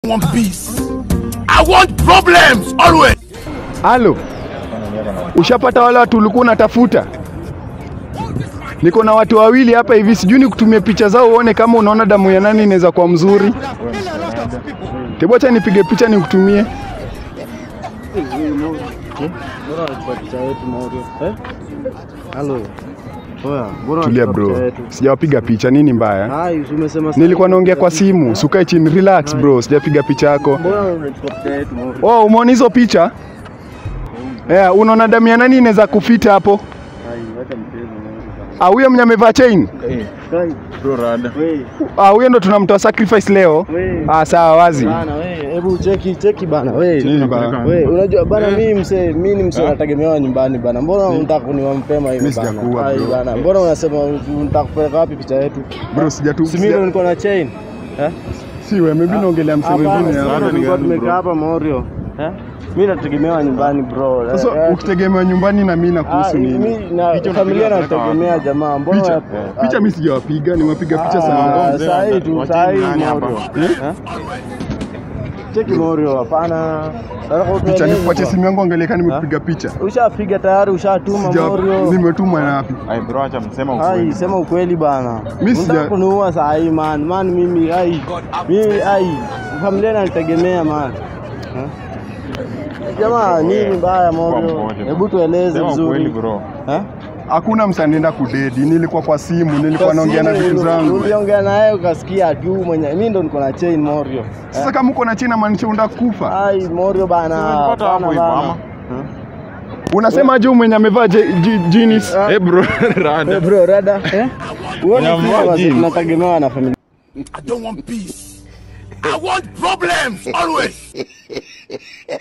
want peace. I want problems always. Halo, ushapata wale watu ulikuwa unatafuta? Niko na watu wawili hapa hivi, sijui nikutumie picha zao uone kama unaona damu ya nani inaweza kuwa mzuri. Tebu acha nipige picha nikutumie. Halo. Oya, mbona Tulia unachukua picha bro, yetu? sijawapiga picha. Nini mbaya? Hai, umesema Nilikuwa naongea kwa simu, sukae chini, relax bro, sijapiga picha yako. Mbona unachukua picha yetu Mauri? Oh, umeona hizo picha? Yeah, unaona damu ya nani inaweza kufita hapo? Hai, wacha mchezo Mauri bana. Ah, huyo mwenye amevaa chain? Kai, Bro rada. we, Ah, huyo ndo tunamtoa sacrifice leo. we. Ah, sawa wazi. Bana, we, hebu cheki cheki bana, we. Nini bana? We, unajua bana mimi msee, mimi ni msee nategemewa nyumbani bana. Mbona unataka kuniwa mapema hivi Mimi bana? sijakuwa, Hai, bro. bana. Mbona unasema unataka kupeleka wapi picha yetu? Bro, sijatu Si mimi ndo niko na chain. Eh? Si wewe, maybe naongelea msee Hapana, mwingine sisi hapa. ndo tulikuwa tumekaa hapa Morio. Eh? Mimi nategemewa nyumbani bro. Eh, Sasa eh. ukitegemea nyumbani na mimi Ah, nakuhusu nini? mimi na familia nategemea jamaa. Mbona Picha, ah, picha mimi sijawapiga, nimepiga picha Ah, sana. mzee, saa hii tu, wacheni saa hii nani hapa? Morio. Eh? Eh? Cheki Morio, hapana. Nataka Picha utueleze nikupatie kwa- simu yangu angalia kama nimepiga picha. Ushapiga tayari, ushatuma Sija Morio. nimetuma na wapi? Ai bro acha msema Hai, ukweli. sema ukweli bana. Mimi sija- Unataka kuniua saa hii man. Man mimi ai. Mimi ai. Familia nalitegemea man. Eh? Jamaa, nini mbaya Morio? mmoja. Hebu tueleze Sema ukweli vizuri. bro. Eh? Hakuna msanienda kudedi, nilikuwa kwa simu, nilikuwa naongea na vitu zangu. Uliongea naye ukasikia tu mwenye mimi ndo niko na chain Morio. Sasa kama uko na China maanisha unataka kufa. Ai Morio bana. Tumepata hapo bana, hivyo bana. ama? Unasema je mwenye amevaa je- ji- jeans? Eh bro Eh, rada. bro, rada. Eh? Uone Nyamua sisi wazee jeans. tunategemewa na familia. I don't want peace. I want problems always.